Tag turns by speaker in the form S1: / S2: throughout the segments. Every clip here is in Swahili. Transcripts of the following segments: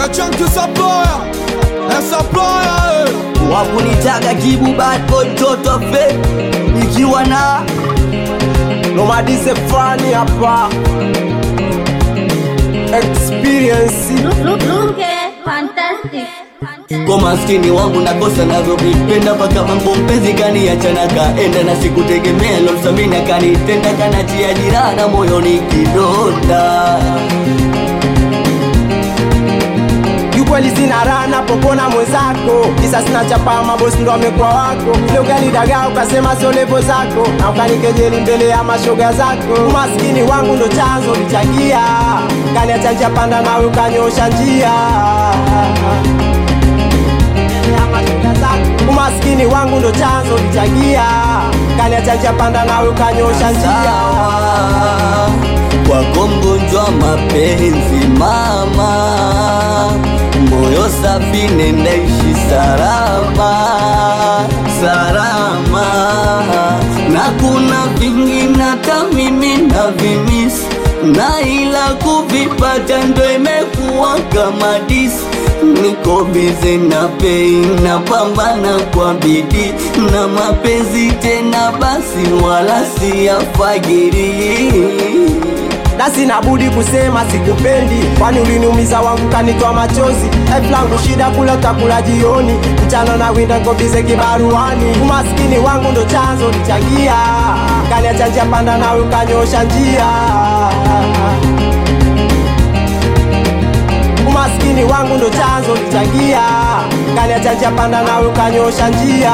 S1: Eh, chunky supplier. Eh, supplier, eh.
S2: wakunitaga kibu bad boy mtoto wa fake ikiwa na
S3: nomadize fani hapa experience
S4: Luke, fantastic.
S2: kwa maskini wangu nakosa navyovipenda mpaka mambo mpenzi kaniachana kaenda na sikutegemea lolsamina kanitenda kanatia jirana moyoni kidonda
S3: kiukweli sina raha napopona mwenzako kisa sina chapa mabosi ndo amekuwa wako ile ukanidagaa ukasema sio levo zako na ukanikejeli mbele ya mashoga zako umaskini wangu ndo chanzo lichangia kaniacha njia panda nawe ukanyosha njia Mbele ya mashoga zako. umaskini wangu ndo chanzo lichangia kaniacha njia panda nawe ukanyosha njia
S2: sawa kwako mgonjwa mapenzi mama moyo safi nendaishi salama salama na kuna vingi nata mimi na vimisi na ila kuvipata ndo imekuwa kama disi niko bize na pei na pambana kwa bidii na mapenzi tena basi wala siyafagiri
S3: na sina budi kusema sikupendi, kwani uliniumiza wangu kanitoa machozi. Life langu shida kula utakula jioni, mchana na winda kobize kibaruani. Umaskini wangu ndo chanzo lichangia, kaniacha njia panda nawe ukanyosha njia. Umaskini wangu ndo chanzo lichangia, kaniacha njia panda nawe ukanyosha njia.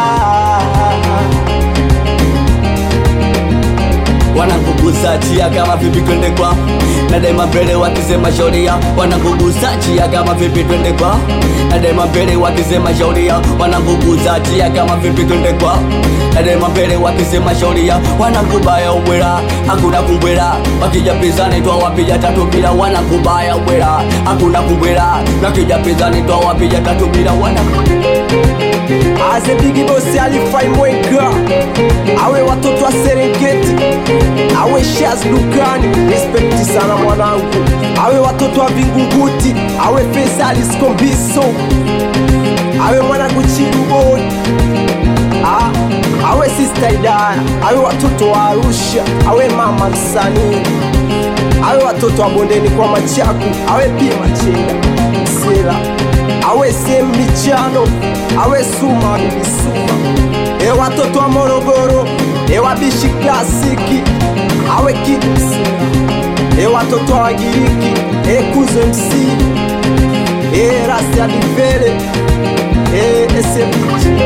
S2: wanangugusa chia kama vipi twende kwa na daima mbele wakisema shauria wanangugusa chia kama vipi twende kwa na daima mbele wakisema shauria wanangugusa chia kama vipi twende kwa na daima mbele wakisema shauria wanangubaya ubwera hakuna kumbwera wakija pizani twa wapiga tatu bila wanangubaya ubwera hakuna kumbwera wakija pizani twa wapiga tatu bila wanangubaya
S3: Aze bigi bosi alifai mweka awe watoto wa Serengeti awe Shaz dukani respekti sana mwanangu awe watoto wa Vingunguti awe Faisal Skombiso awe mwanangu Chiduboi Ah, awe sister Idaya awe watoto wa Arusha awe mama msanii awe watoto wa bondeni kwa Machaku awe pia Machenga Sela awe sehemu michano awe Suma bibi Suma e watoto wa Morogoro e wabishi klasiki awe Kids e watoto wa Wagiriki e Kuzo MC e Rasi Adivere e SMG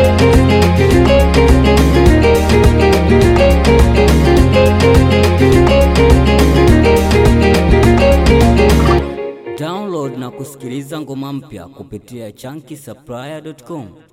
S5: Download na kusikiliza ngoma mpya kupitia chunky supplier.com.